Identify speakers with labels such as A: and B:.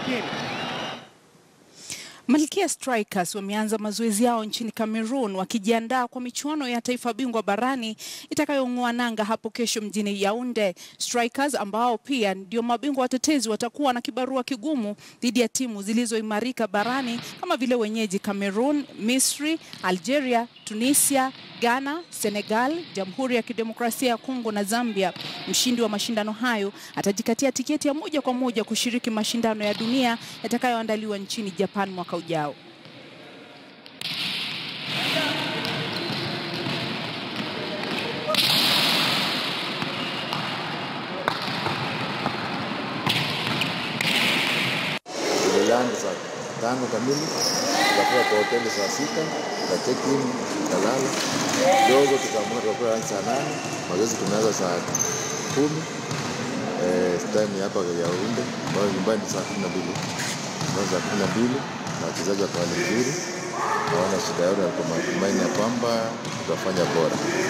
A: kipindi.
B: Malkia Strikers wameanza mazoezi yao nchini Cameroon wakijiandaa kwa michuano ya taifa bingwa barani itakayong'oa nanga hapo kesho mjini Yaounde. Strikers ambao pia ndio mabingwa watetezi watakuwa na kibarua kigumu dhidi ya timu zilizoimarika barani kama vile wenyeji Cameroon, Misri, Algeria, Tunisia, Ghana, Senegal, Jamhuri ya Kidemokrasia ya Kongo na Zambia. Mshindi wa mashindano hayo atajikatia tiketi ya moja kwa moja kushiriki mashindano ya dunia yatakayoandaliwa nchini Japan mwaka ujao.
C: Tuliland saa tano kamili, tukafika kwa hoteli saa sita, tuka check in, tukalala kidogo, tukaamka tukakula lunch saa nane, mazoezi tumeanza saa kumi. Eh, time hapa Yaounde ambayo nyumbani saa kumi na mbili saa kumi na mbili na wachezaji wakawa ni vizuri, hawana shida yote, walikuwa matumaini ya kwamba tutafanya bora.